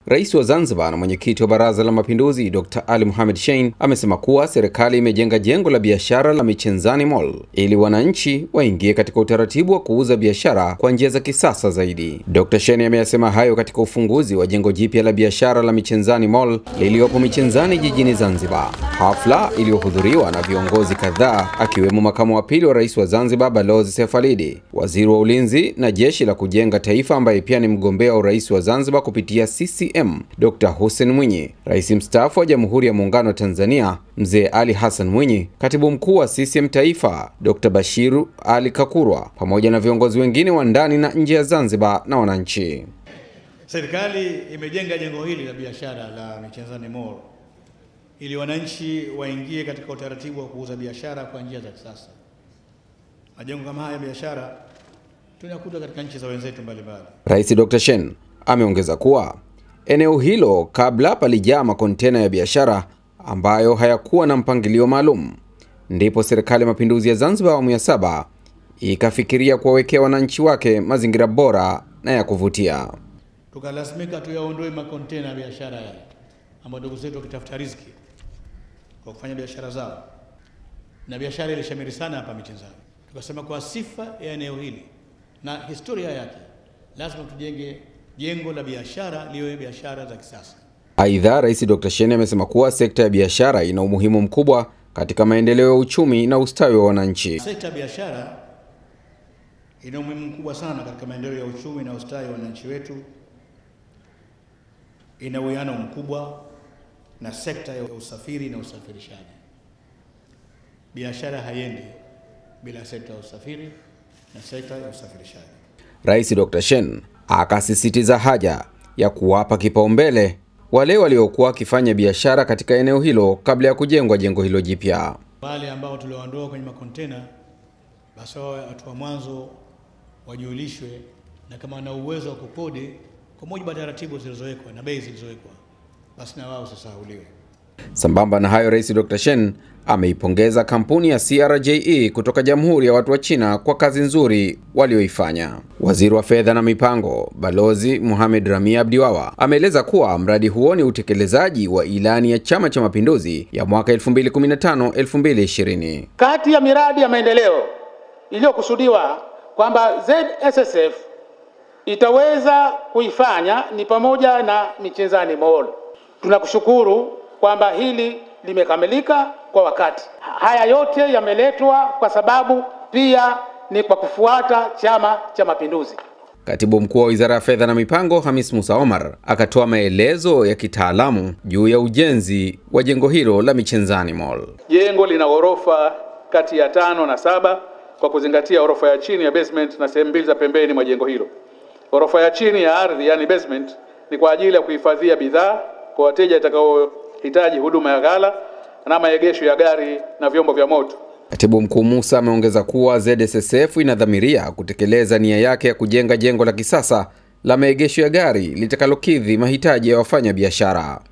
Rais wa Zanzibar na mwenyekiti wa Baraza la Mapinduzi Dr. Ali Mohamed Shein amesema kuwa serikali imejenga jengo la biashara la Michenzani Mall ili wananchi waingie katika utaratibu wa kuuza biashara kwa njia za kisasa zaidi. Dr. Shein ameyasema hayo katika ufunguzi wa jengo jipya la biashara la Michenzani Mall lililopo Michenzani jijini Zanzibar, hafla iliyohudhuriwa na viongozi kadhaa akiwemo makamu wa pili wa rais wa Zanzibar Balozi Seif Alidi, waziri wa ulinzi na jeshi la kujenga taifa ambaye pia ni mgombea wa urais wa Zanzibar kupitia CCM Dr. Hussein Mwinyi, rais mstaafu wa Jamhuri ya Muungano wa Tanzania Mzee Ali Hassan Mwinyi, katibu mkuu wa CCM Taifa Dr. Bashiru Ali Kakurwa, pamoja na viongozi wengine wa ndani na nje ya Zanzibar na wananchi. Serikali imejenga jengo hili la biashara la Michenzani Mall ili wananchi waingie katika utaratibu wa kuuza biashara kwa njia za kisasa. Majengo kama haya ya biashara tunakuta katika nchi za wenzetu mbalimbali. Rais Dr. Shein ameongeza kuwa eneo hilo kabla palijaa makontena ya biashara ambayo hayakuwa na mpangilio maalum, ndipo serikali ya mapinduzi ya Zanzibar awamu ya saba ikafikiria kuwawekea wananchi wake mazingira bora na ya kuvutia. Tukalazimika tuyaondoe makontena ya biashara yale ambayo ndugu zetu wakitafuta riziki kwa kufanya biashara zao, na biashara ilishamiri sana hapa Michenzani. Tukasema kwa sifa ya eneo hili na historia yake, lazima tujenge jengo la biashara liwe biashara za kisasa. Aidha, Rais Dr. Shein amesema kuwa sekta ya biashara ina umuhimu mkubwa katika maendeleo ya uchumi na ustawi wa wananchi. Sekta ya biashara ina umuhimu mkubwa sana katika maendeleo ya uchumi na ustawi wa wananchi wetu. Ina uwiano mkubwa na sekta ya usafiri na usafirishaji. Biashara haiendi bila sekta ya usafiri na sekta ya usafirishaji. Rais Dr. Shein akasisitiza haja ya kuwapa kipaumbele wale waliokuwa wakifanya biashara katika eneo hilo kabla ya kujengwa jengo hilo jipya. Wale ambao tulioondoa kwenye makontena, basi wawe watu wa mwanzo wajulishwe, na kama wana uwezo wa kukodi kwa mujibu wa taratibu zilizowekwa na bei zilizowekwa, basi na wao usisahauliwe. Sambamba na hayo, Rais Dr. Shein ameipongeza kampuni ya CRJE kutoka Jamhuri ya Watu wa China kwa kazi nzuri walioifanya. Waziri wa Fedha na Mipango, Balozi Mohamed Ramia Abdiwawa, ameeleza kuwa mradi huo ni utekelezaji wa ilani ya Chama cha Mapinduzi ya mwaka 2015-2020. Kati ya miradi ya maendeleo iliyokusudiwa kwamba ZSSF itaweza kuifanya ni pamoja na Michenzani Mall. Tunakushukuru kwamba hili limekamilika kwa wakati. Haya yote yameletwa kwa sababu pia ni kwa kufuata Chama cha Mapinduzi. Katibu mkuu wa Wizara ya Fedha na Mipango Hamis Musa Omar akatoa maelezo ya kitaalamu juu ya ujenzi wa jengo hilo la Michenzani Mall. Jengo lina ghorofa kati ya tano na saba kwa kuzingatia ghorofa ya chini ya basement na sehemu mbili za pembeni mwa jengo hilo. Ghorofa ya chini ya ardhi, yani basement, ni kwa ajili ya kuhifadhia bidhaa kwa wateja itakaohitaji huduma ya ghala na maegesho ya gari na vyombo vya moto. Katibu Mkuu Musa ameongeza kuwa ZSSF inadhamiria kutekeleza nia yake ya kujenga jengo la kisasa la maegesho ya gari litakalokidhi mahitaji ya wafanya biashara.